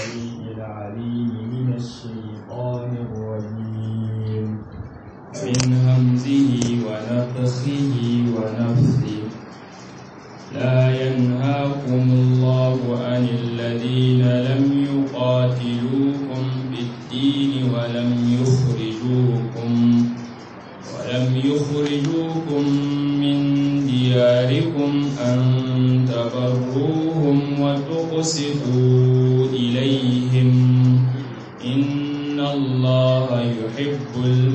السميع العليم من الشيطان الرجيم من همزه ونفخه ونفثه لا ينهاكم الله عن الذين لم يقاتلوكم في الدين ولم يخرجوكم ولم يخرجوكم من دياركم أن تبروهم وتقسطوا إليهم إن الله يحب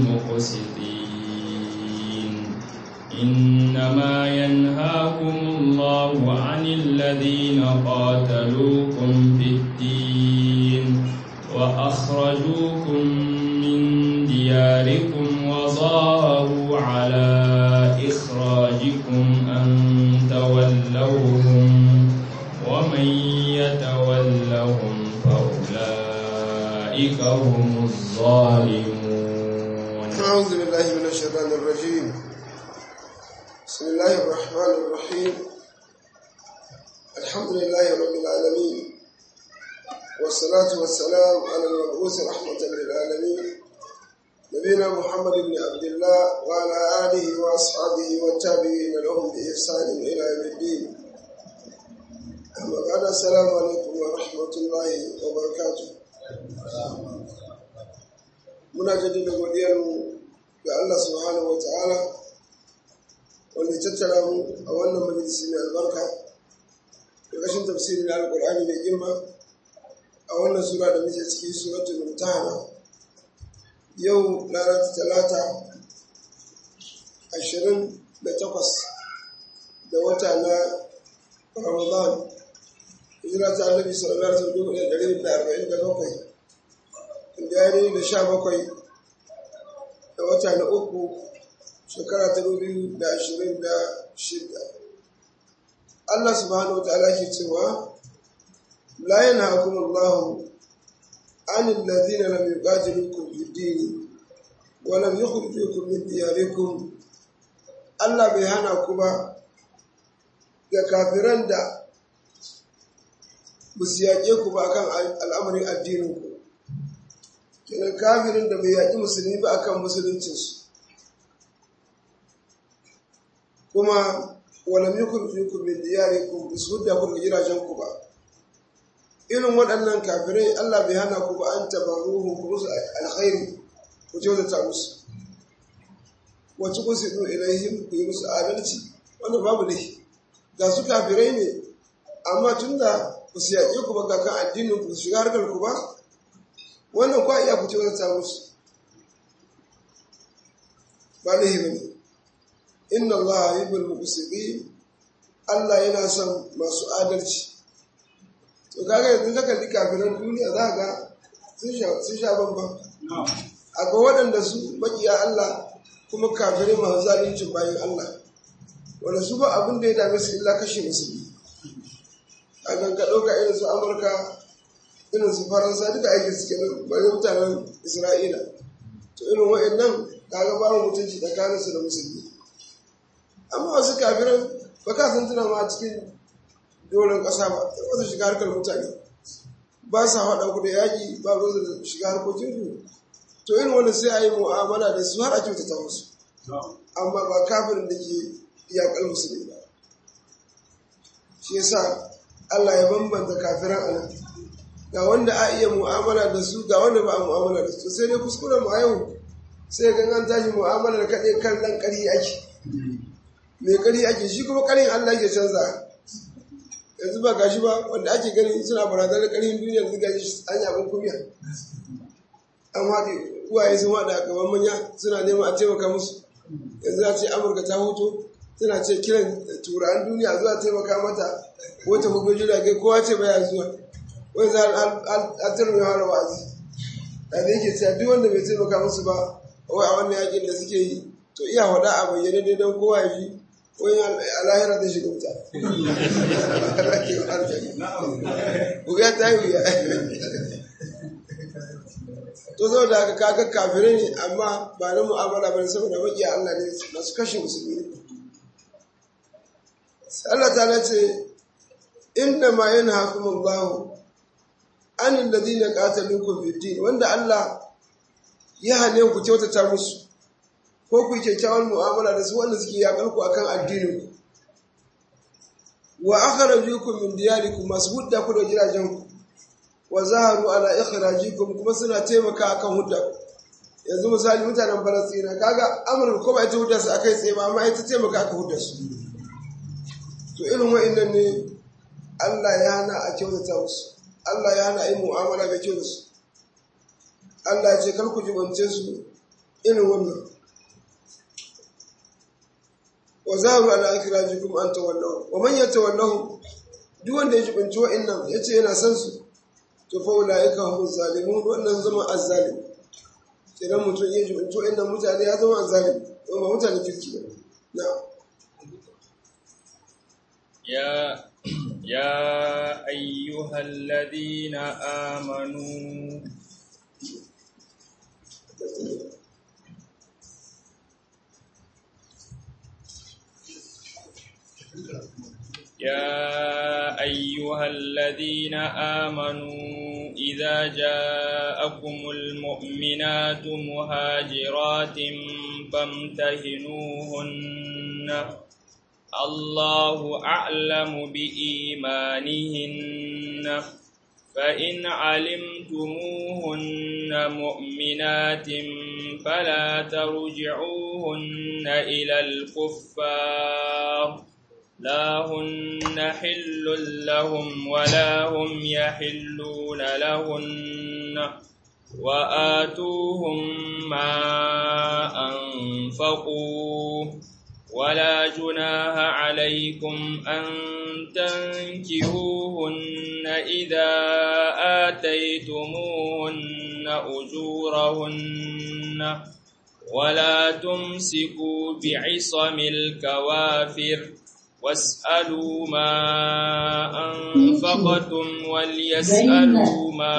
المقسطين إنما ينهاكم الله عن الذين قاتلوكم في الدين وأخرجوكم من دياركم وظاهروا على إخراجكم أن تولوهم ومن يتولهم فأولئك هم الظالمون أعوذ بالله من الشيطان الرجيم بسم الله الرحمن الرحيم الحمد لله رب العالمين والصلاة والسلام على المبعوث رحمة للعالمين نبينا محمد بن عبد الله وعلى آله وأصحابه والتابعين لهم بإحسان إلى يوم الدين أما بعد السلام عليكم ورحمة الله وبركاته muna jaddada godiyarmu ga Allah subhanahu wa ta'ala wanda ya tattara mu a wannan majalisi mai albarka ƙarƙashin tafsirin na alƙur'ani mai girma a wannan sura da muke ciki suratul mumtahana yau ranar talata ashirin da takwas da wata na ramadan hijira ta annabi sallallahu alaihi wasallam da ɗari da arba'in da bakwai inda ya yi da sha bakwai da wata na uku shekara ta biyu da ashirin da shida Allah subhanahu wa ta'ala ke cewa la yanhaakum Allah عن الذين لم يقاتلوكم في الدين ولم يخرجوكم من دياركم Allah bai hana ku ba ga kafiran da ba su yaƙe ku ba kan al'amarin addininku kenan kafirin da bai yaƙi musulmi ba akan musuluncinsu kuma walam yukhrijukum min diyarikum bisu da ku gidajen ku ba irin waɗannan kafirai Allah bai hana ku ba an tabarruhu ku musu alkhairi ku kyautata musu wacce ku sidu ilaihim ku yi musu adalci wanda babu laifi ga su kafirai ne amma tunda ku su yaƙe ku ba kakan addinin ku shiga harkar ku ba wannan kwa iya ku kyautata musu ba laifi ba ne inna Allah yuhibbul muqsitin Allah yana son masu adalci to kaga yanzu ka kalli kafiran duniya za ga sun sha bambam akwai waɗanda su maƙiya Allah kuma kafirai masu zalincin bayan Allah wanda su ba abin da ya dame su illa kashe musulmi a ganka ɗauka irin su Amurka irin su Faransa duka aikin suke nan bayan mutanen Isra'ila to irin waɗannan kaga babu mutunci tsakaninsu da musulmi amma wasu kafiran ba ka san tuna ma cikin doron ƙasa ba sai wasu shiga harkar mutane ba sa haɗa ku da yaƙi ba ruwa da shiga harkokin ku to irin wanda sai a yi mu'amala da su har a kyautata musu amma ba kafirin da ke yaƙar musulmi ba shi yasa Allah ya bambanta kafiran anan ga wanda a iya mu'amala da su ga wanda ba a mu'amala da su sai dai kuskuren mu a yau sai ga an tashi mu'amala da kaɗai kan ɗan ƙari ake mai ƙari ake shi kuma ƙarin Allah ke canza yanzu ba gashi ba wanda ake gani suna barazanar ƙarfin duniya da gashi an yi abin kumiya an haɗe uwaye sun haɗa a gaban manya suna neman a taimaka musu yanzu a ce amurka ta hutu suna ce kiran turan duniya zuwa taimaka mata wata hukun jirage kowa ce baya zuwa wani za a turmi hana wa'azi da da yake cewa duk wanda bai taimaka musu ba wai a wannan yakin da suke yi to iya faɗa a bayyane dai don kowa ya ji wani alahira da shiga wuta wuya ta yi wuya to zo da aka kaga kafirai ne amma ba na mu'amala ba saboda makiya Allah ne masu kashe musulmi ne Allah ta ce inna ma yanhaakum Allah anil ladina qataluukum fid din wanda Allah ya hane ku kyautata musu ko ku kyakkyawan mu'amala da su wanda suke yakar ku akan addinin ku wa akhrajukum min diyarikum masu hudda ku da gidajen ku wa zaharu ala ikhrajikum kuma suna taimaka akan hudda ku yanzu misali mutanen Falastina kaga Amurka ko ba ita hudda su akai tsaye ba amma ita taimaka aka hudda su to irin wa'annan ne Allah ya hana a kyautata musu Allah ya hana yi mu'amala da kyau da su Allah ya ce kar ku jibance su irin wannan wa zaharu ala ikhrajikum an tawallahu wa man yatawallahu duk wanda ya jibance wa'annan yace yana san su to fa ulaika hum zalimun wannan zama azzalim idan mutum ya jibance wa'annan mutane ya zama azzalim to ba mutane kirki ba na'am يا يا أيها الذين آمنوا يا أيها الذين آمنوا إذا جاءكم المؤمنات مهاجرات فامتهنوهن الله أعلم بإيمانهن فإن علمتموهن مؤمنات فلا ترجعوهن إلى الكفار لا هن حل لهم ولا هم يحلون لهن وآتوهم ما أنفقوا ولا جناح عليكم أن تنكهوهن إذا آتيتموهن أجورهن ولا تمسكوا بعصم الكوافر واسألوا ما أنفقتم وليسألوا ما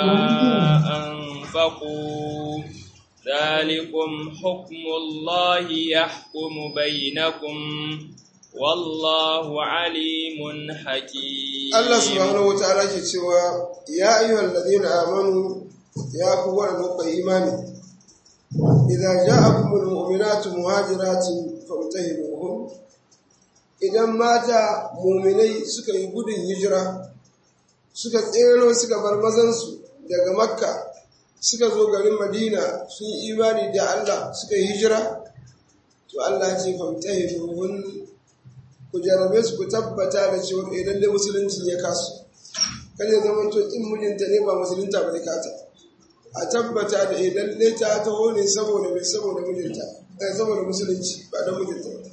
أنفقوا ذلكم حكم الله يحكم بينكم والله عليم حكيم Allah subhanahu wa ta'ala ke cewa ya ayyuhal ladina amanu ya ku wanda kuka imani idza ja'akumul mu'minatu muhajiratin famtahinuhum idan mata mu'minai suka yi gudun hijira suka tsero suka bar mazansu daga makka suka zo garin madina sun yi imani da Allah suka yi hijira to Allah ce famtahinuhum ku jarabe su ku tabbata da cewa idan dai musulunci ya kasu kan ya zama to in mijinta ne ba musulunta ba ne kata a tabbata da idan dai ta taho ne saboda mai saboda mijinta eh saboda musulunci ba don mijinta ba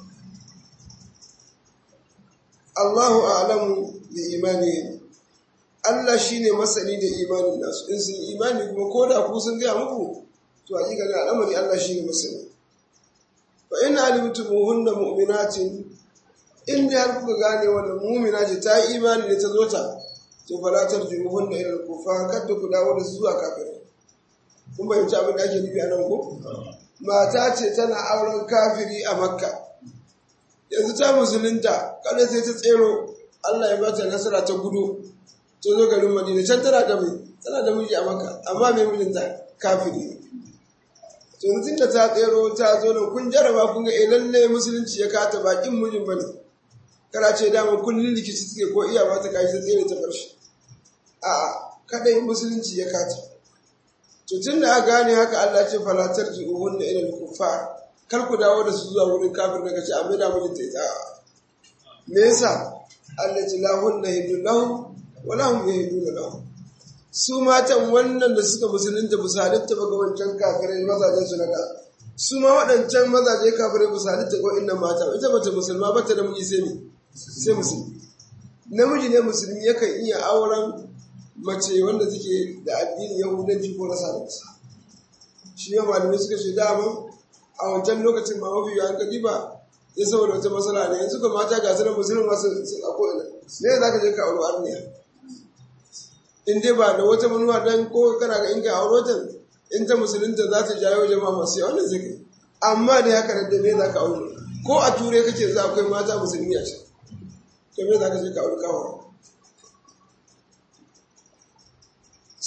Allahu a'lamu bi imani Allah shine masani da imanin nasu in sun imani kuma ko da ku sun gaya muku to a ga al'amari Allah shine masani fa in alimtumuhunna mu'minatin in dai har kuka gane wannan mumina ce ta yi imani da ta zo ta to fala tarjuhun da ilal kufa kada ku dawo da su zuwa kafirai kun bayyana abin da ake nufi a nan ko mata ce tana auren kafiri a makka yanzu ta musulunta kada sai ta tsero Allah ya ba ta nasara ta gudu ta zo garin Madina can tana da mai tana da miji a makka amma mai mijinta kafiri to yanzu da ta tsero ta zo nan kun jaraba kun ga eh lalle musulunci ya kata bakin mijin bane kana ce dama kullum rikici suke ko iya ba ta kashi ta tsere ta farshi a kadai musulunci ya kata to tun da aka gane haka Allah ce falatar ji uhun da ilal kufa kar ku dawo da su zuwa wurin kafir daga ce amma da mijin ta ita me yasa Allah ce la hunna hidu lahu wa lahum yahidu lahu su matan wannan da suka musulunta ba su halitta ba ga wancan kafirai mazajen su na da su ma waɗancan mazaje kafirai ba su halitta ko innan mata ita bata musulma ba ta da miji sai ne sai musulmi namiji ne musulmi yakan iya auren mace wanda take da addini yahudanci ko nasaranci shi ya malamai suka ce dama a wancan lokacin ma mafi yawan gadi ba ya saboda wata matsala ne yanzu ka mata ga sunan musulmi masu a ko'ina ne za ka je ka auro arniya in dai ba da wata manuwa dan ko kana ga in ka auro ta in ta musulunta za ta jawo jama'a masu yawa wannan zai kai amma da haka da me za ka auro ko a turai kake za akwai mata musulmi a can to me za ka je ka auri kawo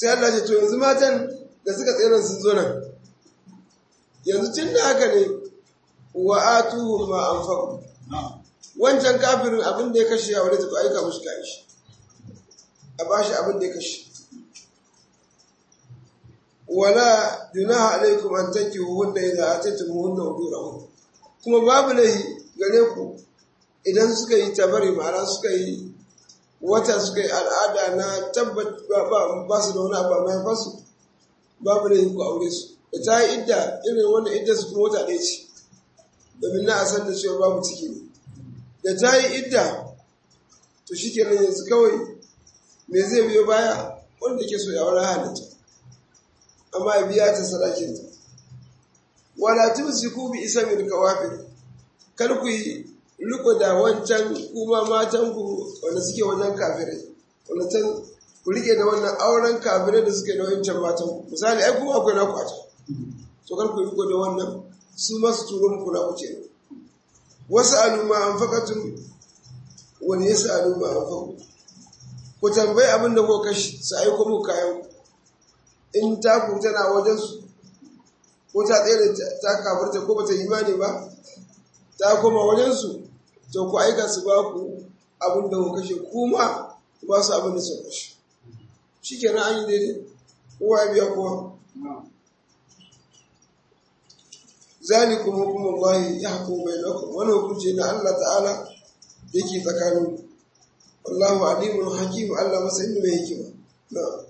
sai Allah ce to yanzu matan da suka tsere sun zo nan yanzu tun da haka ne wa atuhu ma anfaqu wancan kafirin abin da ya kashe ya wale ta aika mushi kai shi a bashi abin da ya kashe wala junaha alaikum an tankihu hunna idza ataytumuhunna ujurahum kuma babu lahi gare ku idan suka yi tabari ma'ana suka yi wata suka yi al'ada na tabbat ba su da wani abu mai fasu babu lahi ku aure su da ta yi idda irin wanda idda su kuma wata ɗaya ce domin na a san da cewa babu ciki ne da ta yi idda to shi kenan yanzu kawai me zai biyo baya wanda ke so ya wani halitta amma ya biya ta sadakinta wala tumsiku bi isamin kawafir kar ku yi riko da wancan kuma matan ku wanda suke wajen kafirai wanda can ku rike da wannan auren kafirai da suke da wancan matan ku misali ai kuma akwai naku a can to kar ku yi riko da wannan su ma su turo muku naku ce wasu aluma an fakatun wani ya sa aluma an faku ku tambayi abin da kuka kashi su aiko muku kayan ku in taku tana wajensu ko ta tsere ta kafarta ko bata imani ba ta koma wajensu to ku aika su ba ku abin da ku kashe kuma ku ba su abin da su kashe shi ke an yi daidai kowa ya biya kowa zalikum hukumun Allahi ya hukumu bai lakum wani hukunci na Allah ta'ala yake tsakanin wallahu alimun hakim Allah masa inda mai hikima na'am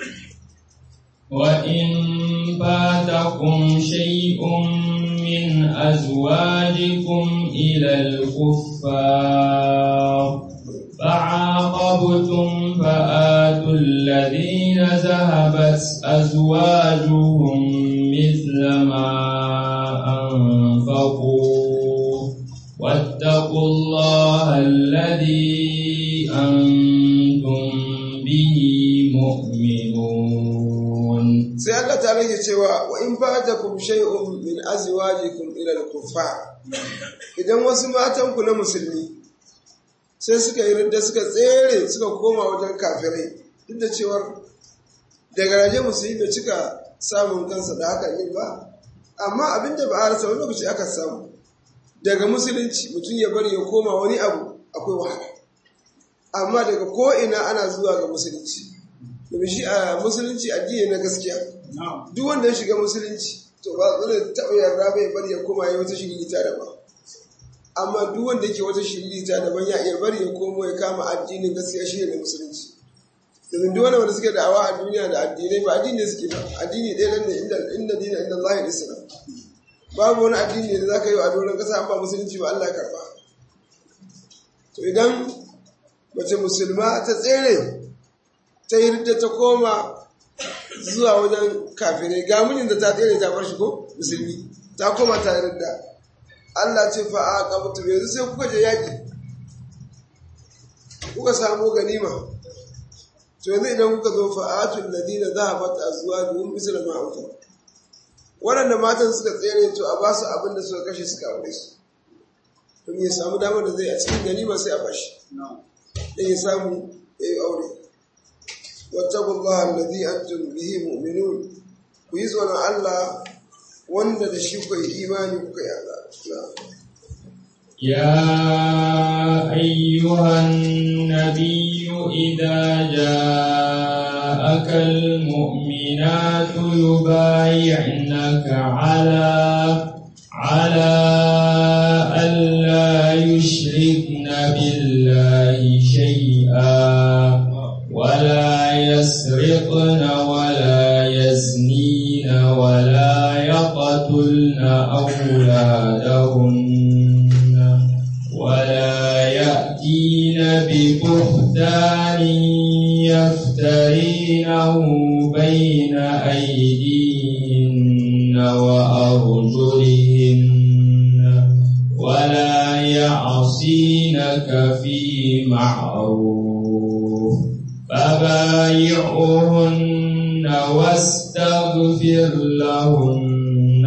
وإن فاتكم شيء من أزواجكم إلى الكفار فعاقبتم فآتوا الذين ذهبت أزواجهم مثل ما أنفقوا واتقوا الله الذي أنتم به مؤمنون sai Allah ta rage cewa wa in fatakum shay'un min azwajikum ila al-kuffar idan wasu matan ku na musulmi sai suka yi ridda suka tsere suka koma wajen kafirai duk da cewar daga raje musulmi bai cika samun kansa da haka yin ba amma abinda ba a rasa wani lokaci aka samu daga musulunci mutum ya bari ya koma wani abu akwai wahala amma daga ko ina ana zuwa ga musulunci domin shi a musulunci addini na gaskiya duk wanda ya shiga musulunci to ba zai taɓa yarda bai bari ya koma ya wata shirita da ba amma duk wanda yake wata shirita daban ya iya bari ya komo ya kama addinin gaskiya shi ne musulunci domin duk wanda suke da'awa a duniya da addinai ba addini suke ba addini ɗaya nan ne inda inda dina inda Allah ya isra babu wani addini da zaka yi a doron kasa amma musulunci ba Allah ya karba to idan mace musulma ta tsere ta yi ta koma zuwa wajen kafirai ga mijin da ta tsere ta bar shi ko musulmi ta koma ta yi ridda Allah ce fa a kabutu yanzu sai kuka je yaƙi kuka samu ganima to yanzu idan kuka zo fa atul ladina zahabat azwajuhum misla ma anfa waɗanda matan suka tsere to a basu abin da suka kashe suka aure su to ya samu damar da zai a cikin ganima sai a bashi dan ya samu ya yi aure واتقوا الله الذي أنتم به مؤمنون ويزون الله wanda da shi kuka yi imani kuka yi يا أيها النبي إذا جاءك المؤمنات يبايعنك على على ألا يشركن بالله شيئا ولا يسرقن ولا يزنين ولا يقتلن أولادهن ولا يأتين ببهتان يفترينه بين أيديهن وأرجلهن ولا يعصينك في معروف فبايعهن واستغفر لهن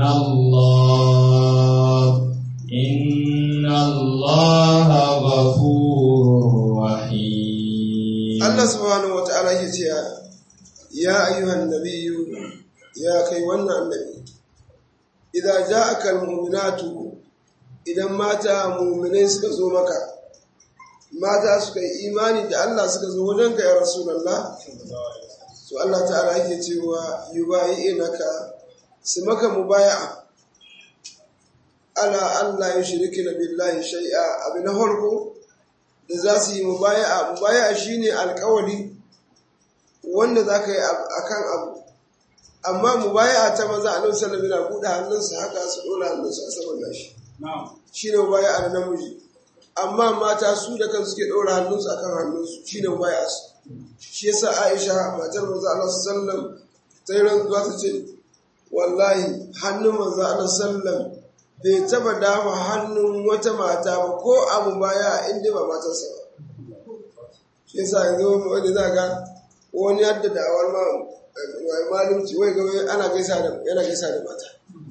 الله إن الله غفور رحيم Allah subhanahu wata'ala yake cewa ya ayyuhan nabiyyu ya kai wannan annabi idan ja'aka almu'minatu idan mata mu'minai suka zo maka mata suka yi imani da Allah suka zo wajen ka ya rasulullah to Allah ta'ala yake cewa yubayi'inaka su maka mubaya'a ala Allah ya shirki na billahi shai'a abu na farko da za su yi mubaya'a mubaya'a shine alkawari wanda za ka yi akan abu amma mubaya'a ta maza a nan sallallahu alaihi buɗe hannunsa haka su ɗora hannunsa a saman nashi shine mubaya'a na namiji amma mata su da kansu suke ɗora hannunsu akan hannunsu shine mubaya'a su shi yasa Aisha matar manzo Allah sallallahu alaihi wasallam ta yi rantsuwa ta ce wallahi hannun manzo Allah sallallahu bai taba dama hannun wata mata ba ko abu baya inda ba matarsa ba shi yasa yanzu wani za ga wani yadda da awar ma malimci wai gaba ana gaisa da yana gaisa da mata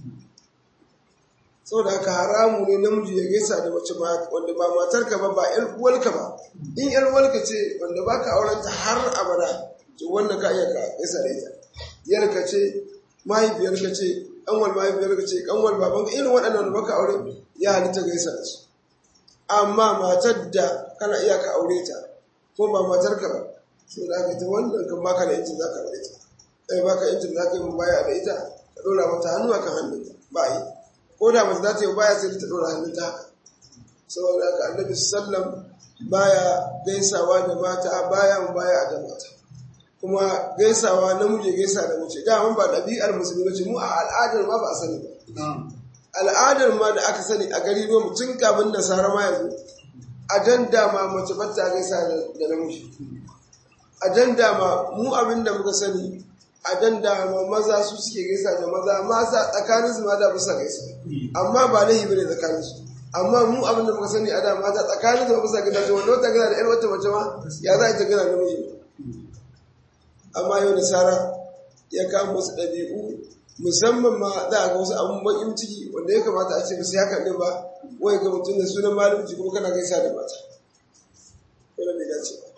saboda haka haramu ne namiji ya gaisa da mace wanda ba matarka ba ba yar uwarka ba in yar uwarka ce wanda baka aurenta har abada to wannan ka iya ka gaisa da ita yarka ce mahaifiyarka ce kanwal mahaifiyarka ce kanwal babanka irin waɗannan da baka aure ya halitta gaisa da su amma matar da kana iya ka aure ta ko ba matarka ba to da ka ta wannan kan baka da injin zaka aure ta kai baka injin zaka yi baya da ita ka dora mata hannu akan hannunta ba yi ko da mace za ta yi baya sai ta dora hannunta haka saboda haka annabi sallam baya gaisawa da mata baya baya da mata kuma gaisawa namiji gaisa da mace da ba ɗabi'ar musulmi bace mu a al'adar ma ba a sani ba al'adar ma da aka sani a gari no tun kafin nasara ma yanzu a jan dama mace ba ta gaisa da namiji a jan dama mu abin da muka sani a jan dama maza su suke gaisa da maza maza tsakanin su ma da bisa gaisa amma ba laifi bane tsakanin su amma mu abin da muka sani a da mata tsakanin su ba bisa gaisa to wanda wata gaza da ƴar wata mace ma ya za a ta gaza namiji amma yau nasara ya kama wasu ɗabi'u musamman ma za a ga wasu abun bakin ciki wanda ya kamata a ce musu ya kaɗe ba wai ga mutum da sunan malamci kuma kana gaisa da mata wanda bai dace ba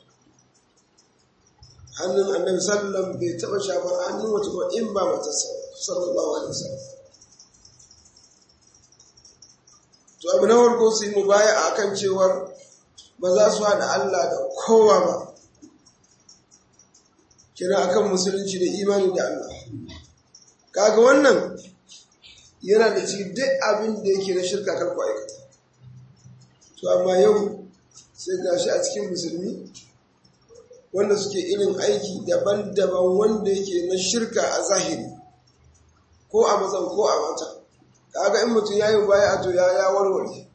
hannun annabi sallam bai taɓa shafar hannun wata ba in ba matarsa sallallahu alaihi wasallam to abu na farko su yi mu baya a kan cewar ba za su haɗa Allah da kowa ba kira akan musulunci da imani da Allah kaga wannan yana da cikin duk abin da yake na shirka karku aikata to amma yau sai gashi a cikin musulmi wanda suke irin aiki daban-daban wanda yake na shirka a zahiri ko a matsan ko a mata kaga in mutum ya yi baya a to ya ya warware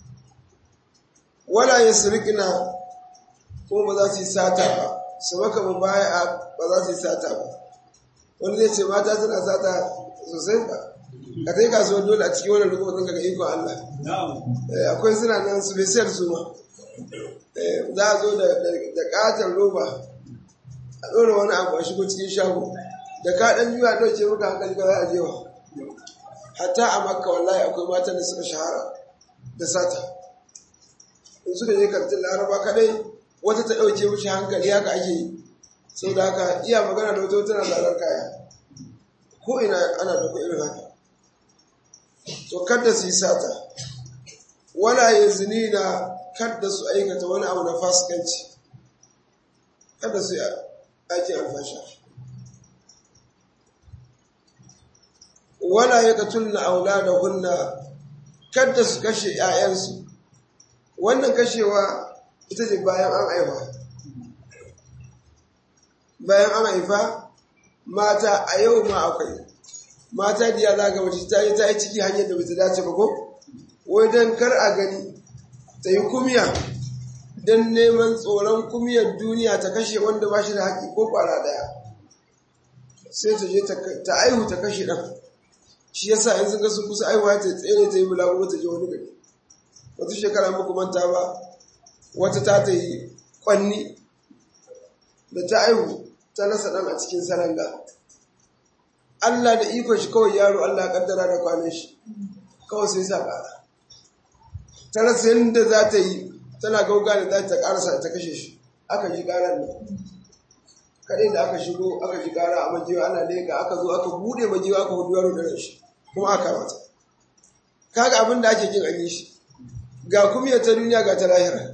wala ya sirikina ko ba za su yi sata ba su maka mu baya ba za su yi sata ba wani zai ce mata suna sata sosai ba ka kai kasuwar dole a cikin wannan rukun ga ikon Allah akwai suna nan su bai sayar su ma za a zo da katon roba a ɗora wani abu a shigo cikin shago da ka ɗan juya ɗauke maka hankali ka za a jewa hatta a makka wallahi akwai matan da suka shahara da sata in suka je kantin laraba kadai wata ta ɗauke mishi hankali haka ake yi sau da haka iya magana da wata tana zarar kaya ko ina ana da ku irin haka to kada su yi sata wala ya zini na kada su aikata wani abu na fasikanci kada su yi ake alfasha wala ya katulna aula da hunna kada su kashe 'ya'yansu wannan kashewa ita ce bayan an haifa bayan an haifa mata a yau ma akwai mata da ya zaga mace ta yi ta yi ciki hanyar da bata dace ba ko wai don kar a gani ta yi kumiya don neman tsoron kumiyar duniya ta kashe wanda ba shi da haƙi ko kwara ɗaya sai ta je ta aihu ta kashe ɗan shi yasa yanzu ga sun kusa aihuwa ta tsere ta yi bulaguro ta je wani gari wata shekara muku manta ba wata ta ta yi kwanni da ta aihu ta rasa ɗan a cikin saranga Allah da ikon shi kawai yaro Allah kaddara da kwanan shi kawai sai sa ƙara ta rasa yadda za ta yi tana gauga da za ta ƙarasa ta kashe shi aka ji ƙarar nan kaɗai da aka shigo aka ji gara a majiwa ana leka aka zo aka bude majiwa aka hudu yaro da ran shi kuma aka mata kaga abin da ake kin an yi shi ga kumiyar ta duniya ga ta lahira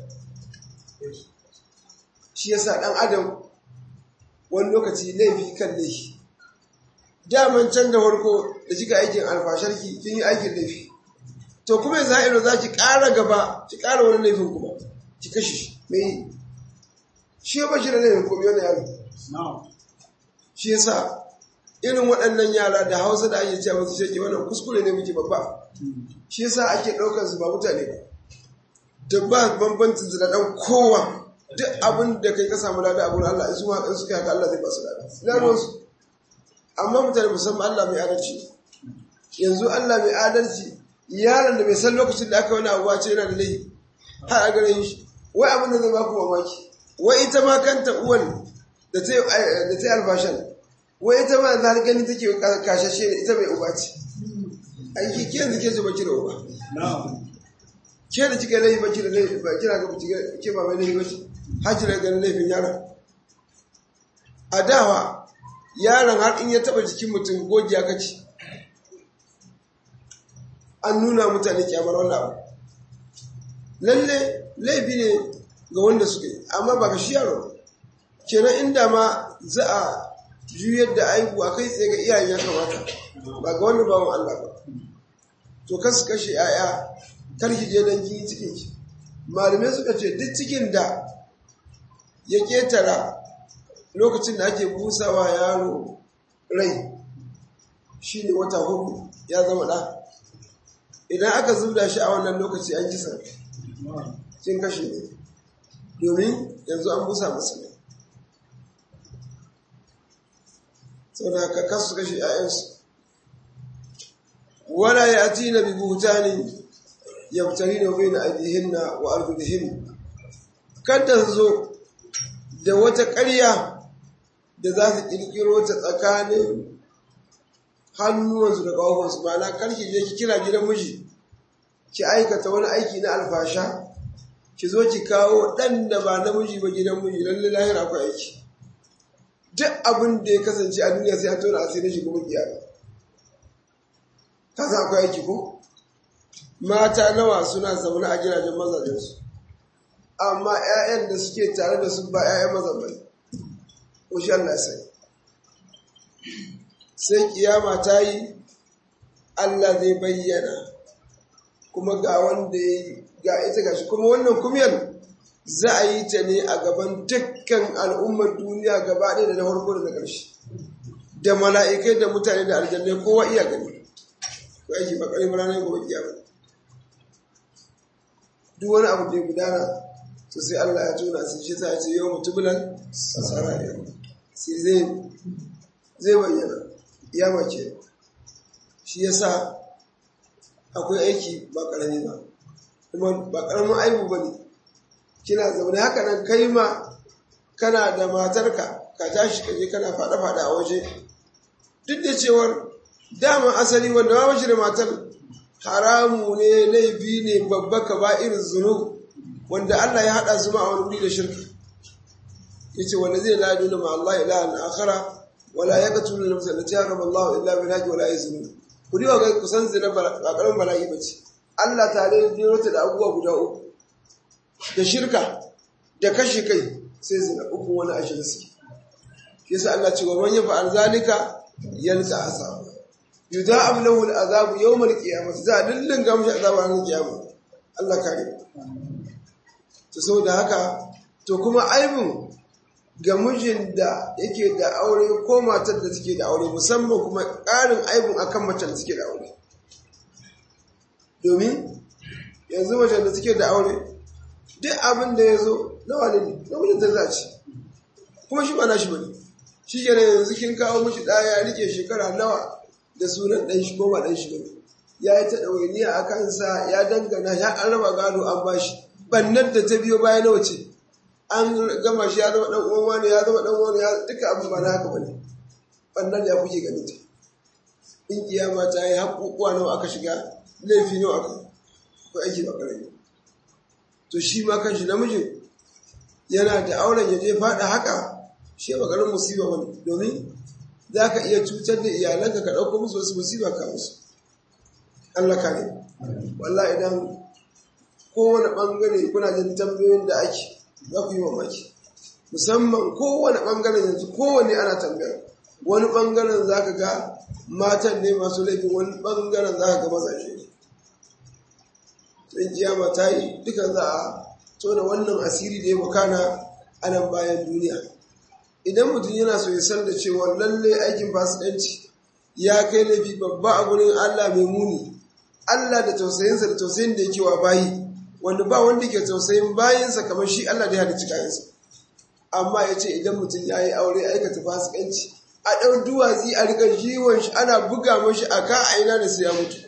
shi yasa dan adam wani lokaci laifi kan laifi daman can da farko da kika aikin alfasharki kin yi aikin laifi to kuma yanzu ha'iro za ki ƙara gaba ki ƙara wani laifin kuma ki kashe shi mai shi ya bashi da laifin kuma yana yaro shi yasa irin waɗannan yara da hausa da ake cewa su shake wannan kuskure ne muke babba shi yasa ake ɗaukar su ba mutane ba da ba bambancin zina ɗan kowa duk abin da kai ka samu lada a gurin Allah in su ma in suka haka Allah zai ba su lada ina ruwansu amma mutane musamman Allah mai adalci yanzu Allah mai adalci yaron da bai san lokacin da aka wani abuwa ce yana da laifi har a gare shi wai abin da zai ba ku mamaki wai ita ma kanta uwan da ta yi albashan wai ita ma za gani take kashashe ne ita mai uba ce aiki ke yanzu ke ce baki da uba ke da kika laifi baki da laifi ba kira ga ke ba mai laifi bace hajji da ganin laifin yaron a dawa yaron har in ya taba jikin mutum gogiya kaci an nuna mutane kyamar wannan abu lalle laifi ne ga wanda suka yi amma ba ga shi yaro kenan inda ma za a juyar da aibu a kai tsaye ga iyayen ya kamata ba ga wanda bawan Allah ba to kasu kashe 'ya'ya karki je don kin cikin ki malamai suka ce duk cikin da ya ketara lokacin da ake busawa yaro rai shi ne wata hudu ya zama ɗa idan aka zubda shi a wannan lokaci an kisa kin kashe ne domin yanzu an busa masa ne sau da haka kasu kashe 'ya'yansu wala ya ati na bibutani yabtari da bai na ajihinna wa arzudihin kada zo da wata ƙarya da za su ƙirƙiro ta tsakanin hannuwansu da ƙawafansu ma'ana karki je ki kira gidan miji ki aikata wani aiki na alfasha ki zo ki kawo ɗan da ba namiji ba gidan miji lalle lahira akwai aiki duk abin da ya kasance a duniya sai an tona asirin shi kuma kiyama ka san akwai aiki ko mata nawa suna zaune a gidajen mazajensu amma 'ya'yan da suke tare da su ba 'ya'yan mazan bane ko shi Allah sai sai kiyama ta yi Allah zai bayyana kuma ga wanda ya ga ita gashi kuma wannan kumiyar za a yi ta ne a gaban dukkan al'ummar duniya gaba ɗaya da na farko da na ƙarshe da mala'ikai da mutane da aljannai kowa iya gani ko aiki ba ƙarin ranar gobe kiyama duk wani abu da ya gudana to sai Allah ya tona sai shi ta ce yau mutubulan sarari sai zai zai bayyana ya mace shi yasa akwai aiki ba karami ba kuma ba karamin aibu ba ne kina zaune haka nan kai ma kana da matarka ka tashi ka je kana fada-fada a waje duk da cewar dama asali wanda ba shi da matar haramu ne laifi ne babba ka ba irin zunub wanda Allah ya haɗa zuma a wani wuri da shirka yace wanda zai la nuna ma Allah ilahan akhara wala yaqtulu nafsa allati harama Allah illa bil haqqi wala yazunu ku diwa ga kusan zina ba karamin bala'i bace Allah ta ne jiro ta da abubuwa guda uku da shirka da kashe kai sai zina uku wani ashirin su yasa Allah ce wa man yafa'al zalika yalqa azab yudha'ab lahu al-azab yawm al-qiyamah za dillin gamshi azab ranar kiyama Allah kare to saboda haka to kuma aibin ga mijin da yake da aure ko matar da take da aure musamman kuma ƙarin aibin akan matar da take da aure domin yanzu matar da take da aure duk abin da ya zo na wani ne na mijin ta zaci kuma shi ba na shi bane shi ke yanzu kin kawo mishi ɗaya ya rike shekara nawa da sunan ɗan shi ko ba ɗan shi bane ya yi ta ɗawainiya a kansa ya dangana ya an raba gado an bashi bannan da ta biyo baya nawa ce an gama shi ya zama dan uwan wani ya zama dan wani ya duka abu ba na haka bane bannan ya kuke gani ta in kiyama ta yi haƙuƙuwa nawa aka shiga laifi nawa aka ko aiki ba karami to shi ma kanshi namijin yana da auren ya je faɗa haka shi ba garin musiba wani domin za ka iya cutar da iyalanka ka ɗauko musu wasu musiba ka musu Allah ka ne wallah idan kowane ɓangare kuna jin tambayoyin da ake za ku yi mamaki musamman kowane ɓangaren yanzu kowane ana tambayar wani ɓangaren za ka ga matan ne masu laifin wani ɓangaren za ka ga mazaje ne sai kiyama ta yi duka za a tona wannan asiri da ya makana a nan bayan duniya idan mutum yana so ya san da cewa lalle aikin fasikanci ya kai laifi babba a gurin Allah mai muni Allah da tausayinsa da tausayin da yake wa bayi wanda ba wanda ke tausayin bayinsa kamar shi Allah da ya halicci kayansa amma ya ce idan mutum ya yi aure aikata fasikanci a ɗau duwatsi a rika jiwon shi ana buga mashi a ka a ina da sai ya mutu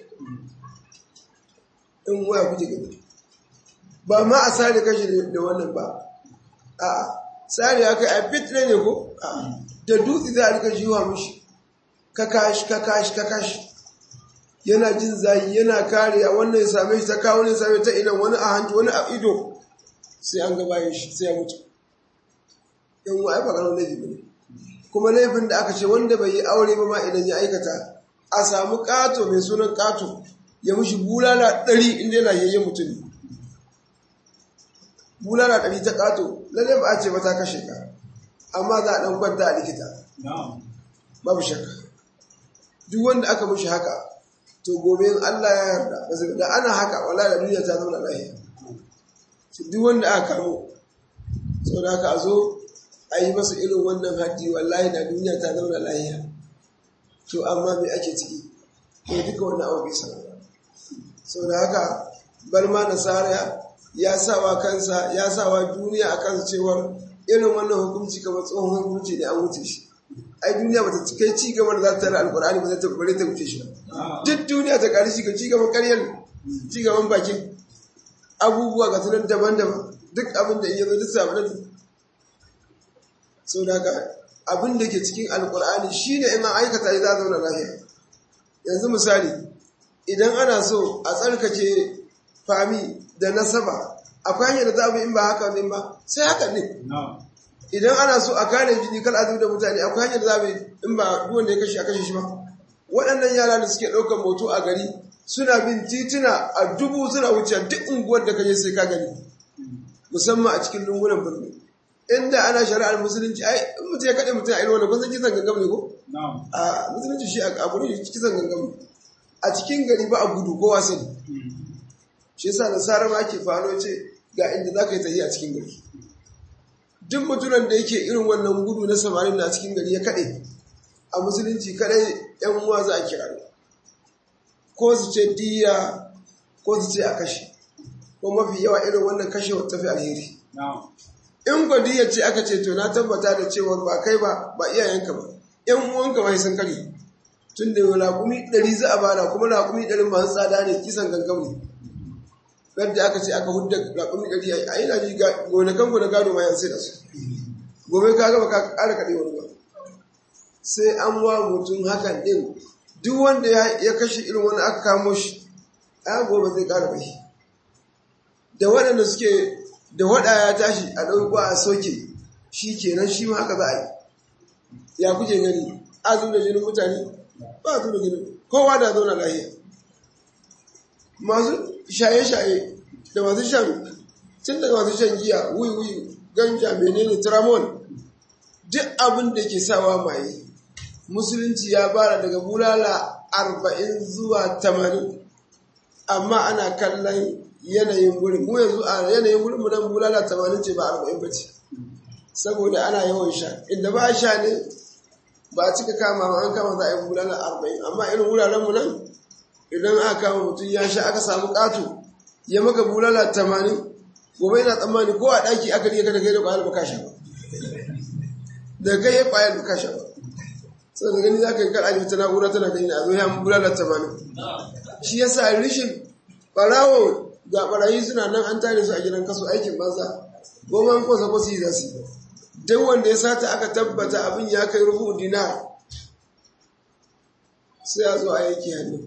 in waya kuke gani ba ma a sare kashi da wannan ba a sare ya kai a fitre ne ko da dutse za a rika jiwa mashi ka kashi ka kashi ka kashi yana jin zayi yana kariya wannan ya same shi ta kawo ne same ta idan wani a hanci wani a ido sai an gabayin shi sai ya mutu in wa ba ganin laifi ne kuma laifin da aka ce wanda bai yi aure ba ma idan ya aikata a samu kato mai sunan kato ya mushi bulala ɗari inda yana yayyen mutum bulala ɗari ta kato lalle ba a ce ba ta kashe ka amma za a ɗan kwanta a likita babu shakka duk wanda aka mushi haka to gobe in Allah ya yarda da ana haka wala da duniya ta zama lafiya duk wanda aka kamo sau da haka a zo a yi masa irin wannan haddi wallahi da duniya ta zauna lafiya to amma me ake ciki to duka wannan abu bai sanar sau da haka bar ma nasara ya sawa kansa ya sawa duniya a kansa cewar irin wannan hukunci kamar tsohon hukunci da an wuce shi ai duniya bata kai ci gaba da za ta tara alkur'ani ba za ta bare ta wuce shi duk duniya ta kari shiga ci gaban karyar ci gaban bakin abubuwa ga sunan daban-daban duk abin da iya zo duk samu nan sau da abin da ke cikin alkur'ani shine in an aikata ya za a zauna lafiya yanzu misali idan ana so a tsarkake fami da nasaba akwai hanyar da za a in ba haka ne ba sai haka ne idan ana so a kare jini kal azu da mutane akwai hanyar da za a in ba duwanda ya kashe a kashe shi ba waɗannan yara da suke ɗaukar moto a gari suna bin tituna a dubu suna wuce duk unguwar da kaje sai ka gani musamman a cikin lungunan birni inda ana shari'ar musulunci ai in mutum ya kaɗe mutum a irin wanda kun san kisan gangam ne ko a musulunci shi a gurin kisan gangam ne a cikin gari ba a gudu ko sani shi yasa nasara ma ake faro ce ga inda za ka yi tafiya a cikin gari duk mutumin da yake irin wannan gudu na samarin na cikin gari ya kaɗe a musulunci kadai yan uwa za a kira ko su ce diya ko su ce a kashe ko mafi yawa irin wannan kashe tafi alheri in diya ce aka ce to na tabbata da cewar ba kai ba ba iyayenka ba yan uwanka ba sun kare tun da raƙumi ɗari za a bada kuma raƙumi ɗari masu tsada ne kisan gangam ne yadda aka ce aka hudda raƙumi ɗari a yi na ji gonakan gona gado ma yan sai da su gobe ka gaba ka ƙara kaɗe wani ba sai an wa mutum hakan ɗin duk wanda ya kashe irin wani aka kamo shi a gobe zai ƙara bai da waɗanda suke da waɗa ya tashi a ɗauko a soke shi kenan shi ma haka za a yi ya kuke gani a zo da jinin mutane ba a zo da jinin kowa da zauna lahiya masu shaye-shaye da masu shan tun daga masu shan giya wuyi-wuyi ganja menene tramol duk abin da ke sawa maye musulunci ya bara daga bulala arba'in zuwa tamanin amma ana kallon yanayin gurin mu yanzu a yanayin gurin mu nan bulala tamanin ce ba arba'in ba ce saboda ana yawan sha inda ba sha ne ba a cika kama an kama za a yi bulala arba'in amma irin wuraren mu nan idan aka kama mutum ya sha aka samu ƙato ya maka bulala tamanin gobe yana tsammani ko a ɗaki aka riga da kai da ƙwayar baka sha ba da kai ya ƙwayar baka sha ba sai da gani za ka yi kar ajiye ta na'ura tana gani a zo ya bulala tamanin shi ya sa rishin ɓarawo ga ɓarayi suna nan an tare su a gidan kaso aikin banza goma an kosa ko su yi za su duk wanda ya sata aka tabbata abin ya kai rubu dinar sai a zo a yanki hannu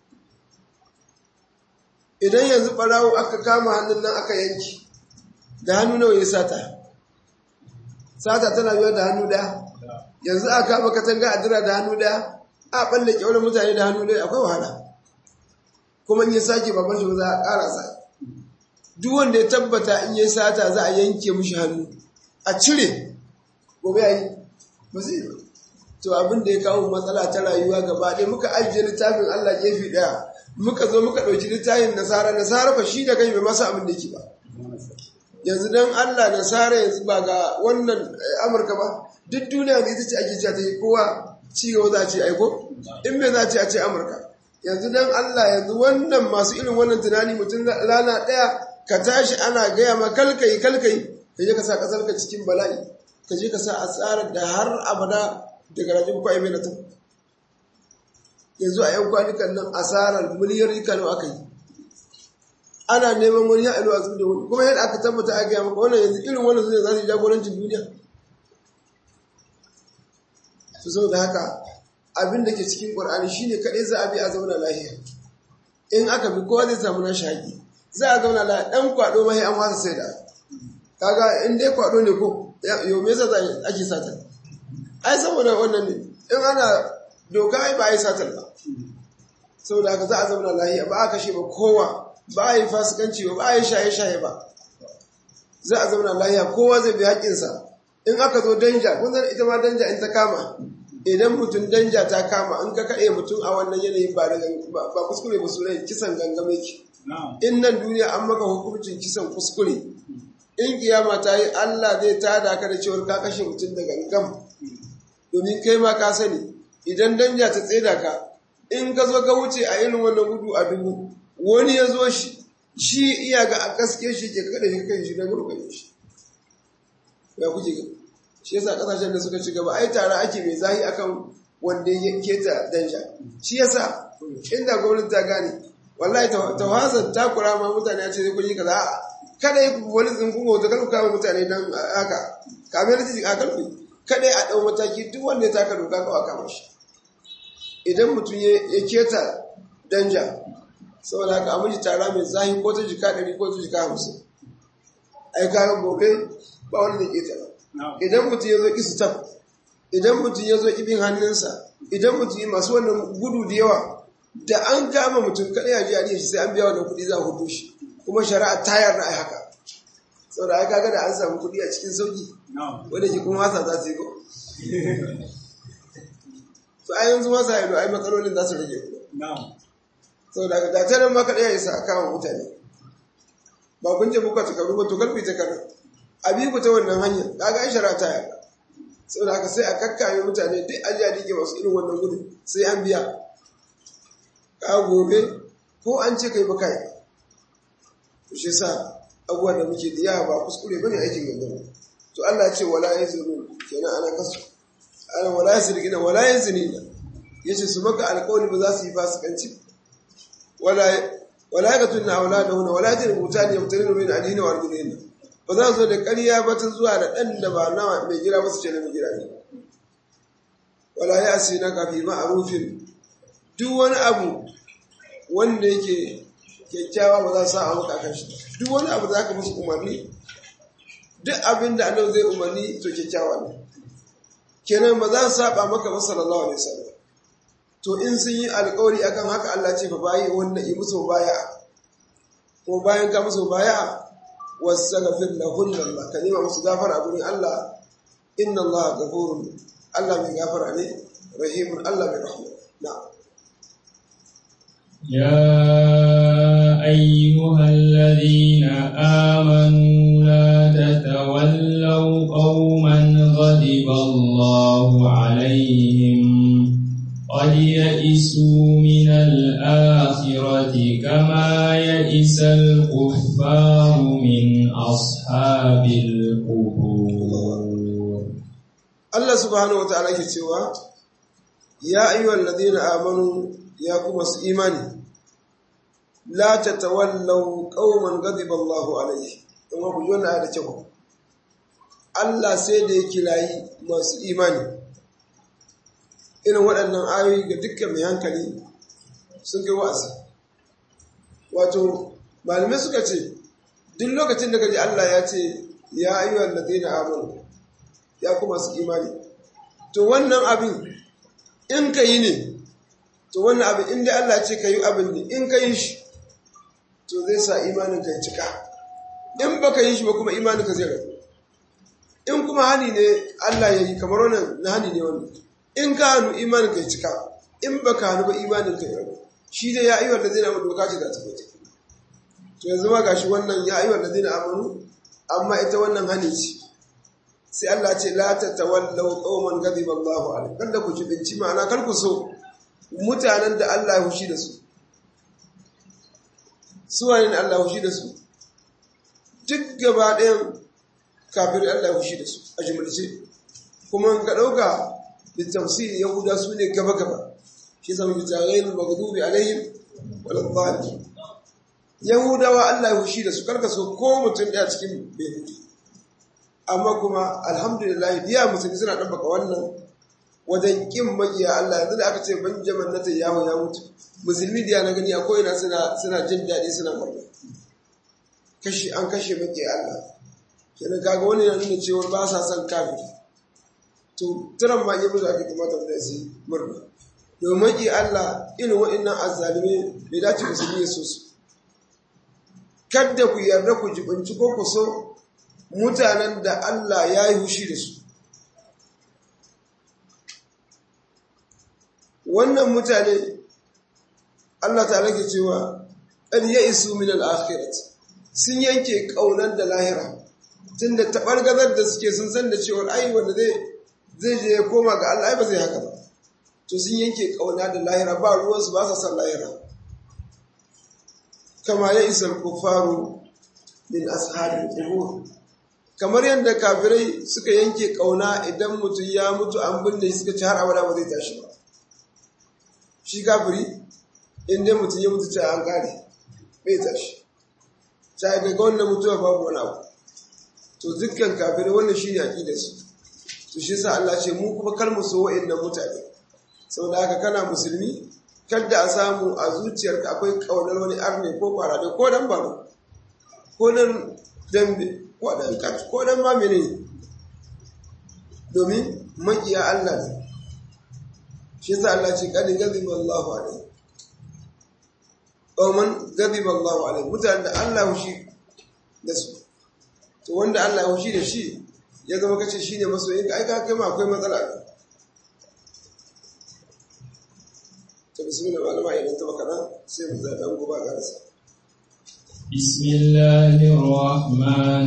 idan yanzu ɓarawo aka kama hannun nan aka yanki da hannu nawa ya sata sata tana yiwa da hannu daya yanzu a kama katanga a dira da hannu daya a balle kyaunar mutane da hannu daya akwai wahala kuma in ya sake baban shi za a ƙara sa duk wanda ya tabbata in ya sata za a yanke mishi hannu a cire gobe yayi ba zai ba to abin da ya kawo matsala ta rayuwa gaba ɗaya muka ajiye littafin Allah gefe ɗaya muka zo muka ɗauki littafin nasara nasara fa shi da kai bai masa abin da yake ba yanzu dan Allah nasara yanzu ba ga wannan Amurka ba duk duniya ne ita ce ake cewa ta yi kowa ci gaba za a ce aiko in me za a ce a ce Amurka yanzu dan Allah yanzu wannan masu irin wannan tunani mutum rana ɗaya ka tashi ana gaya ma kalkai kalkai ka je ka sa kasar ka cikin bala'i ka je ka sa asarar da har abada daga rajin kwaye mai na ta yanzu a yan kwanukan nan asarar miliyar kano aka yi ana neman wani ya ilo a zuwa da wani kuma yadda aka tabbata a gaya maka wannan yanzu irin wannan su ne za su yi jagorancin duniya su sau da haka abin da ke cikin ƙwar'ani shi ne kaɗai za a bi a zauna lahiya in aka bi kowa zai samu na shaƙi za a zauna lahiya ɗan kwaɗo mahi an wasa sai da kaga in dai kwaɗo ne ko yau me yasa ake sata ai saboda wannan ne in ana doka ai ba a yi satar ba saboda haka za a zauna lahiya ba a kashe ba kowa ba a yi fasikanci ba ba a yi shaye-shaye ba za a zauna lahiya kowa zai bi haƙƙinsa in aka zo danja kun san ita ma danja in ta kama idan mutum danja ta kama in ka kaɗe mutum a wannan yanayin ba ba kuskure ba su rai kisan gangame ki in nan duniya an maka hukuncin kisan kuskure in kiyama ta yi Allah zai tada ka da cewar ka kashe mutum da gangam domin kai ma ka sani idan danja ta tseda ka in ka zo ka wuce a irin wannan gudu a dubu wani ya zo shi shi iya ga a gaske shi ke kada shi kan shi na gurgurje shi ya kuke ga shi yasa kasashen da suka ci gaba ai tare ake mai zahi akan wanda ya keta danja shi yasa inda gwamnati ta gane wallahi tawazan takura ma mutane ya ce zai kun yi kaza kada yi wani tsinkun hoto kan kama mutane don haka kamar da a karfi kada a ɗau mataki duk wanda ya taka doka kawai kama shi idan mutum ya keta danja saboda haka amince tara mai zahi ko ta jika ɗari ko ta jika hamsin ai kayan gobe ba wanda zai keta idan mutum ya zo ki stop idan mutum ya zo ibin hannunsa idan mutum masu wannan gudu da yawa da an kama mutum kada ya ji a shi sai an biya wannan kuɗi za a hudu shi kuma shari'a ta yarda a haka saboda ai kaga da an samu kuɗi a cikin sauki wanda ke kuma wasa za su yi ko to a yanzu wasa yado ai matsalolin za su rage saboda haka da tarin maka ɗaya isa a kama mutane ba kun je buka takaru ba to karfi ta karu abibu ta wannan hanyar kaga ai shari'a ta yarda saboda haka sai a kakkame mutane duk an ji dike masu irin wannan gudu sai an biya ka gobe ko an ce kai ba kai to shi sa abubuwan da muke da yawa ba kuskure bane aikin gangan to Allah ya ce wala yazuru kenan ana kasu ana wala yazrigina wala yazinina yace su maka alƙawari ba za su yi fasikanci wala wala yaqtulna awladahunna wala yajributani yamtarinu min adina wa arjulina ba za su da ƙarya ba ta zuwa da ɗan da ba na mai gira ba su ce na mai gira ne wala ya asi na kafi ma'arufin duk wani abu wanda yake kyakkyawa ba za su sa a maka kan shi duk wani abu da aka musu umarni duk abin da annabi zai umarni to kyakkyawa ne kenan ba za su saba maka ba sallallahu alaihi wasallam to in sun yi alƙawari akan haka Allah ce fa bayi wanda yi musu baya ko bayan ka musu baya wasaghfir lahun Allah ka nema musu gafara a gurin Allah inna Allah ghafurun Allah mai gafara ne rahimun Allah mai rahma na'am يا أيها الذين آمنوا لا تتولوا قوما غضب الله عليهم قد يئسوا من الآخرة كما يئس الكفار من أصحاب القبور Allah subhanahu wa ta'ala ke cewa ya ayyuhal ladina amanu ya kuma su imani la tatawallaw qauman ghadiba Allahu alaihi kuma ku jona da cewa Allah sai da ya kirayi masu imani irin waɗannan ayoyi ga dukkan mai hankali sun kai wa'azi wato malamai suka ce duk lokacin da kaji Allah ya ce ya ayyuhal ladina amanu ya kuma su imani to wannan abin in ka yi ne to wannan abin in dai Allah ce ka yi abin ne in ka yi shi to zai sa imanin ka cika in baka yi shi ba kuma imanin ka zai rabu in kuma hani ne Allah ya yi kamar wannan na hani ne wannan in ka hannu imanin ka cika in baka hannu ba imanin ka rabu shi dai ya ayyuhal ladina amanu doka ce za ta fita to yanzu ma gashi wannan ya ayyuhal ladina amanu amma ita wannan hani ce sai Allah ce la tatawallaw qauman ghadiba Allahu alaihim kada ku jibinci ma'ana kar ku so mutanen da Allah ya hushi da su su wani ne Allah ya hushi da su duk gaba ɗayan kafin Allah ya hushi da su a jimilce kuma ka ɗauka da tafsiri yahuda su ne gaba gaba shi zama bi tarayin maghdubi alaihim wal dhalin yahudawa Allah ya hushi da su karka so ko mutum ɗaya cikin bai amma kuma alhamdulillah biya musulmi suna ɗabbaka wannan wajen ƙin magiya Allah yanzu da aka ce Benjamin Netanyahu ya mutu musulmi da na gani a ko'ina suna suna jin daɗi suna murna kashi an kashe magiya Allah kenan kaga wani yana nuna cewa ba sa son kafiri to tiran ma yabu da kuma ta da su murna domin maki Allah irin wa'annan azzalime bai dace musulmi ya so su kada ku yarda ku jibinci ko ku so mutanen da Allah ya yi hushi da su. Wannan mutane Allah ta rage cewa ɗan ya isu min al'akhirat sun yanke ƙaunar da lahira tun da taɓargazar da suke sun san da cewar ai wanda zai je ya koma ga Allah ba zai haka ba. To sun yanke ƙauna da lahira ba ruwansu ba sa san lahira. Kama ya isa kufaru min ashabin qubur kamar yadda kafirai suka yanke kauna idan mutum ya mutu an binne suka ci har abada ba zai tashi ba shi kafiri inda mutum ya mutu ta an kare bai tashi ta daga wannan mutuwa babu wani abu to dukkan kafirai wannan shi ne aƙidar su to shi sa Allah ce mu kuma kar mu so wa'annan mutane saboda haka kana musulmi kadda a samu a zuciyarka akwai kaunar wani arne ko kwarade ko dan baro ko dan dambe ko dan ma mene domin makiya Allah ne shi yasa Allah ce kadin gaziba Allahu alaihi qauman gaziba Allahu alaihi mutanen da Allah hushi da su to wanda Allah ya hushi da shi ya zama kace shine masoyin ka ai ka kai ma akwai matsala to bismillah malama idan ta baka sai mu da dan goba ga rasa بسم الله الرحمن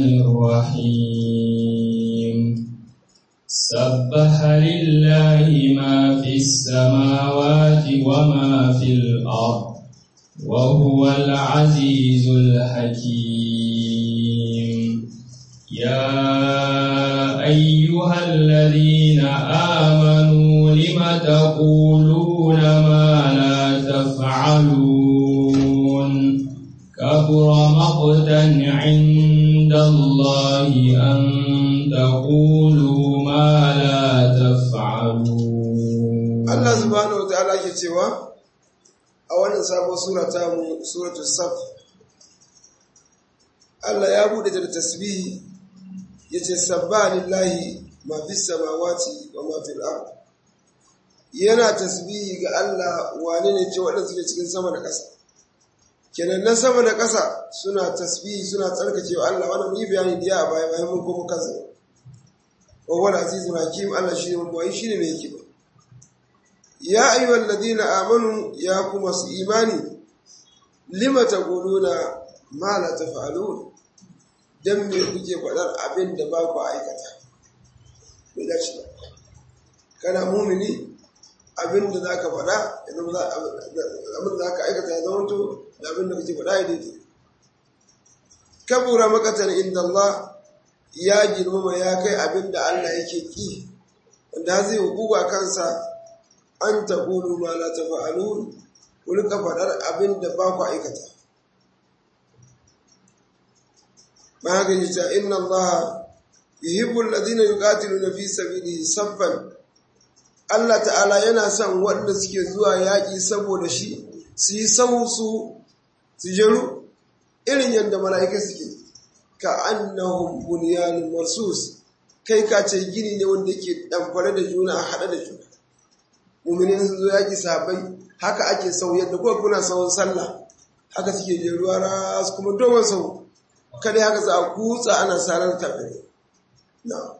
الرحيم سبح لله ما في السماوات وما في الأرض وهو العزيز الحكيم يا أيها الذين آمنوا لم تقولون ما لا تفعلون كبر مقتا عند الله أن تقولوا ما لا تفعلون Allah subhanahu wa ta'ala ke cewa a wannan sabon sura ta mu suratul saf Allah ya bude da tasbihi yace sabba lillahi ma fis samawati wa ma fil ard yana tasbihi ga Allah wane ne ce waɗanda suke cikin sama da ƙasa kenan na sama da ƙasa suna tasbihi suna tsarkake wa Allah wannan yi bayani diya a baya bayan mun kuma kansa wa wal azizul hakim Allah shine mun boye shine mai hikima ya ayyuhal ladina amanu ya kuma su imani lima taquluna ma la taf'alun dan me kuke faɗar abin da ba ku aikata bai dace ba kana mumini abin da zaka faɗa idan za abin da zaka aikata ya zama to da abin da kake faɗa ya daidai kabura makatan inda Allah ya girmama ya kai abin da Allah yake ki wanda zai hukuba kansa an taqulu ma la taf'alun ku rika faɗar abin da ba ku aikata magani ta inna Allah yuhibbu alladhina yuqatiluna fi sabilihi saffan Allah ta'ala yana son waɗanda suke zuwa yaƙi saboda shi su yi sau su su jeru irin yadda mala'ika suke ka annahum bunyanun marsus kai ka ce gini ne wanda yake ɗamfare da juna a haɗe da juna muminin sun zo yaƙi sahabbai haka ake sau yadda kuma kuna sauran sallah haka suke je ruwa ras kuma dogon sau kada haka za a kutsa ana sarar tafiya na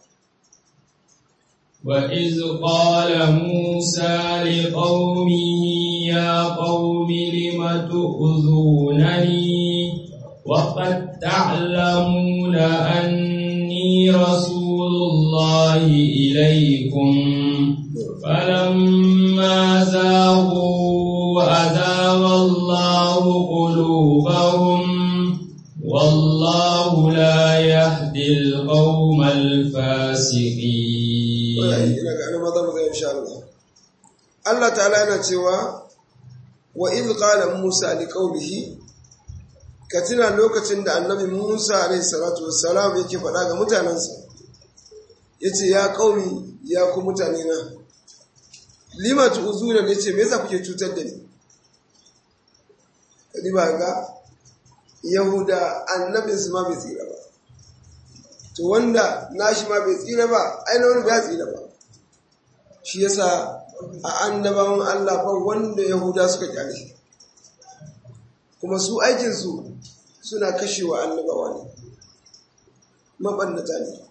وإذ قال موسى لقومه يا قوم لم تؤذونني وقد تعلمون أني رسول الله إليكم فلما زاغوا أزاغ الله قلوبهم والله لا يهدي القوم الفاسقين ina ga ana maza maza insha Allah Allah ta'ala yana cewa wa idh qala Musa li qaumihi ka tuna lokacin da annabi Musa alaihi salatu wassalam yake faɗa ga mutanensa yace ya qaumi ya ku mutane na lima tu'zuna ne ce me yasa kuke cutar da ni kadi ba ga Yahuda annabin su ma bai tsira ba to wanda nashi ma bai tsira ba ai na wani bai tsira ba shi yasa a annabawan Allah fa wanda Yahuda suka kyale kuma su aikinsu suna kashewa annabawa ne mabannata ne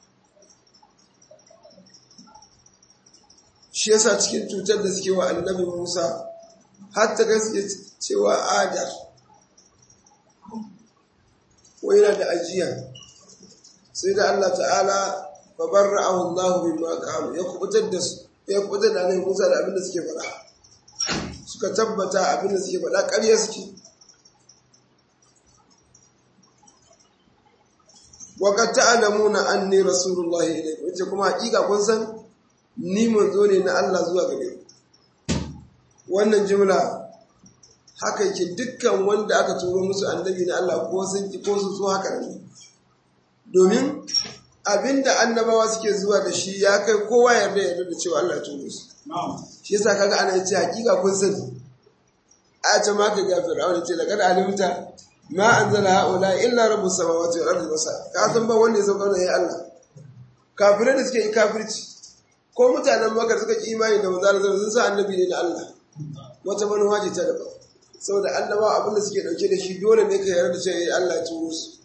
shi yasa cikin cutar da suke wa annabi Musa har ta gaske cewa adar wai yana da ajiya sai da Allah ta'ala fa barra'ahu Allah mimma qalu ya kubutar da su ya kubutar da annabi Musa da abin da suke faɗa suka tabbata abin da suke faɗa ƙarya suke wa qad ta'lamuna anni rasulullahi ilaykum yace kuma hakika kun san ni manzo ne na Allah zuwa gare ku wannan jumla haka yake dukkan wanda aka turo musu annabi na Allah ko sun ki ko su so haka ne domin abinda annabawa suke zuwa da shi ya kai kowa yarda yarda da cewa Allah ya turo su shi yasa kaga ana yace hakika kun sani a ta ma ka ga fir'auna ce laqad alimta ma anzala haula illa rabbus samawati wal ardi basa ka san ba wanda ya sauka da ya Allah kafirai da suke yi kafirci ko mutanen makar suka ki imani da manzo Allah sun sa annabi ne na Allah wata manuwa ce ta daban saboda annabawa abinda suke dauke da shi dole ne ka yarda da cewa Allah ya turo su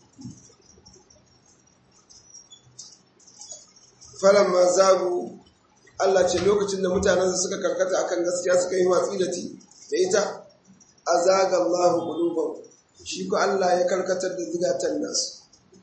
falamma zagu Allah ce lokacin da mutanen suka karkata akan gaskiya suka yi watsi da ti da ita azaga Allah qulubahum shi ko Allah ya karkatar da zigatan nasu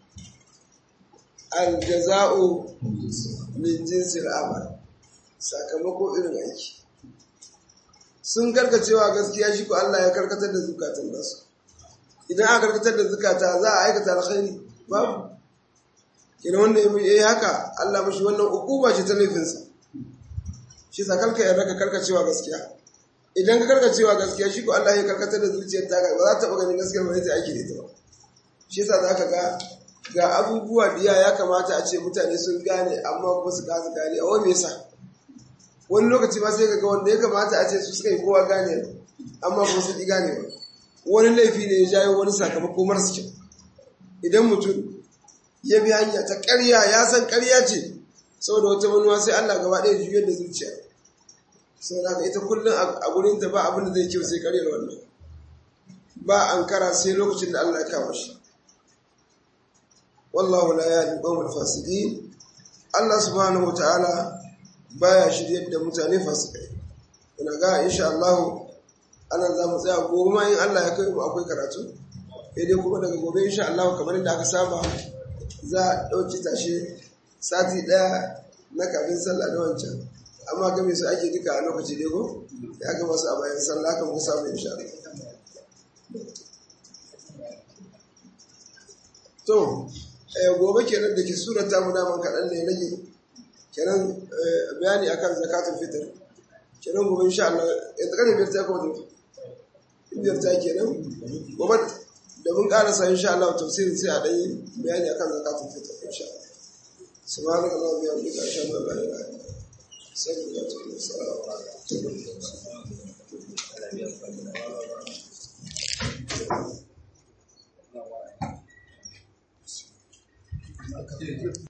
aljaza'u min jinsil amal sakamako irin aiki sun karkacewa gaskiya shi ko Allah ya karkatar da zukatan nasu idan aka karkatar da zukata za a aikata alkhairi babu kina wanda ya yi haka Allah mashi wannan ukuba ce ta laifinsa shi sa karka yarda ka karkacewa gaskiya idan ka karkacewa gaskiya shi ko Allah ya karkatar da zuciyar ta ba za ta taɓa ganin gaskiya ba zai aiki da ita ba shi sa za ka ga ga abubuwa biya ya kamata a ce mutane sun gane amma kuma su kasa gane a wani yasa wani lokaci ma sai ga wanda ya kamata a ce su suka yi kowa gane amma kuma sun ƙi gane ba wani laifi ne ya jayo wani sakamako marasa kyau idan mutum ya bi hanya ta ƙarya ya san ƙarya ce saboda wata manuwa sai Allah gaba ɗaya juyar da zuciya sau da ita kullum a gurinta ba abin da zai kyau sai ƙaryar wannan ba an kara sai lokacin da Allah ya kama shi wallahu la yahdi qawmal fasiqin Allah subhanahu wataala baya shiryar da mutane fasikai ina ga insha Allah anan za mu tsaya gobe ma in Allah ya kai mu akwai karatu sai dai kuma daga gobe insha Allah kamar yadda aka saba za a ɗauki tashe sati ɗaya na kafin sallah da wancan amma game su ake duka a lokaci dai ko ya gama su a bayan sallah haka mu samu insha Allah to gobe kenan da ke surata mu daman kaɗan ne rage kenan bayani akan zakatun fitr kenan gobe insha Allah ya tsakani biyar ta kawo biyar ta kenan gobe da mun karasa insha Allah tafsirin sai a ɗanyi bayani akan zakatun fitr insha Allah subhanaka allahumma wa bihamdika ashhadu an la ilaha illa anta astaghfiruka wa atubu ilaik